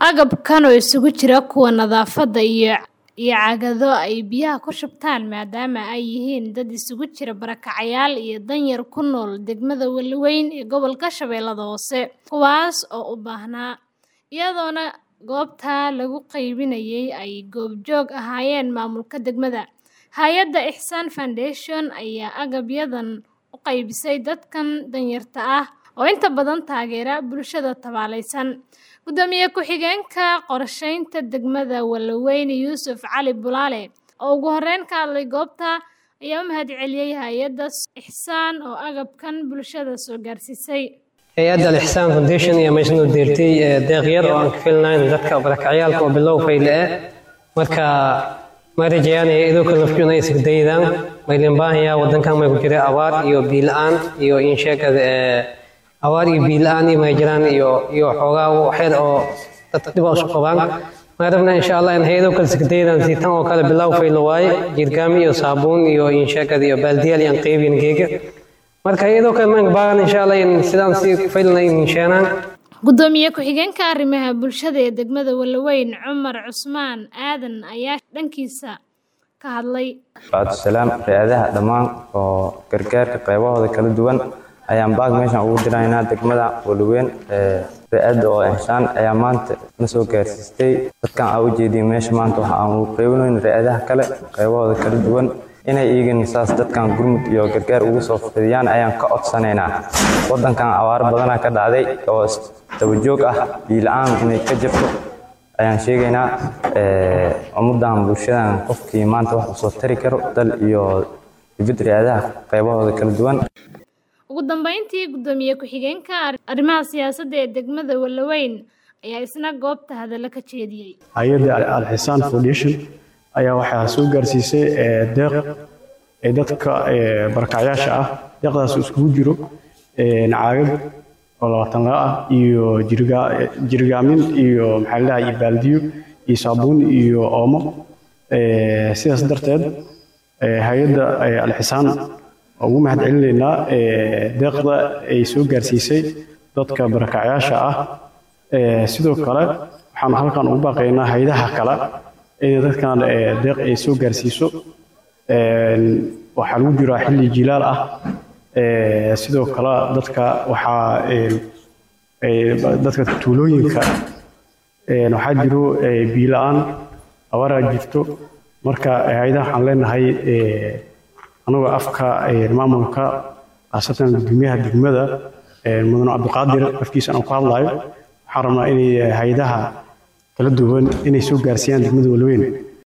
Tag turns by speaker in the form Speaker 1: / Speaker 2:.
Speaker 1: Agabkan oo isugu jira kuwa nadaafadda iyo caagado ay biyaha ku shubtaan maadaama ay yihiin dad isugu jira barakacayaal iyo danyar ku nool degmada Weliweyn ee gobolka Shabeellaha Hoose, kuwaas oo u baahnaa, iyadoona goobta lagu qaybinayay ay goobjoog ahaayeen maamulka degmada. Hay'adda Ihsan Foundation ayaa agabyadan u qaybisay dadkan danyarta ah oo inta badan taageera bulshada tabaalaysan. Gudoomiye ku-xigeenka qorsheynta degmada Weliweyn Yuusuf Cali Bulaale oo ugu horeyn ka hadlay goobta ayaa u mahadceliyay hay'adda Ihsan oo agabkan bulshada soo gaarsiisay.
Speaker 2: hay-adda Al-Ihsan Foundation ayaa meeshan u deertay deeq yar oo aan ka filnayn dadka barakacyaalka oo bilow fayle ah marka ma rajayaan idoo kale nafku inay isku daydaan maylin baahaya wadankan may ku jira abaar iyo biyo la'aan iyo in sheekada abaar iyo biyo la'aan iyo may jiraan iyo iyo xoogaa waxyar oo dad dhib u qabaan ma rabna insha Allah in hay'ado kale isku daydaan si tan oo kale bilow fayle waaye jirgaami iyo saabuun iyo in sheekada iyo baaldiyaal iyo qaybin geega marka iyadoo kale maan baahan insha Allah in sidaan si faylnay in sheenaan
Speaker 1: Gudoomiye ku-xigeenka arrimaha bulshada ee degmada Weliweyn Cumar Cusmaan Aadan ayaa dhankiisa ka hadlay.
Speaker 3: Salaam hay'adaha dhammaan oo gargaarka qaybahooda kala duwan ayaan baag meeshan ugu diraynaa degmada Weliweyn hay'adda oo Ihsan ayaa maanta na soo gaarsiistay dadkan aan u jeediyay meesha maanta waxa aan ugu qaybinayn hay'adaha kale qaybahooda kala duwan inay iigin saas dadkan gurmud iyo gargaar ugu soo fidiyaan ayaan ka codsanaynaa wadankan abaaro badanaa ka dhacday oo dabajoog ah biyo la'aan inay ka jirto ayaan sheegaynaa ummadan bulshadan qofkii maanta wax usoo tari karo dal iyo dibad hay'adaha qaybahooda kala duwan
Speaker 1: ugu dambeyntii gudoomiye ku-xigeenka arrimaha siyaasadda ee degmada Weliweyn ayaa isna goobta hadallo ka jeediyey
Speaker 4: hay-adda Al-Ihsan Foundation ayaa waxaa soo gaarsiisay deeq ee dadka barakacyaasha ah deeqdaas iskugu jiro caagad oo labaatan la ah iyo jirgaamin iyo maxaa la dhahay baaldiyo iyo saabuun iyo oomo sidaas darteed hay-adda Al-Ihsan ugu mahad celinaynaa deeqda ay soo gaarsiisay dadka barakacyaasha ah sidoo kale waxaan halkan ugu baaqaynaa hay'adaha kale in dadkan deeq ay soo gaarsiiso waxaa lagu jiraa xilli jilaal ah sidoo kale dadka waxaa dadka tuulooyinka waxaa jiro biyo la'aan abaaraa jirto marka hay'adaha waxaan leenahay anagoo afka maamulka khaasatan gudoomiyaha degmada mudane cabdiqaadir afkiisa aan ku hadlayo waxaan rabnaa inay hay'adaha kala duwan inay soo gaarsiiyaan degmada Weliweyn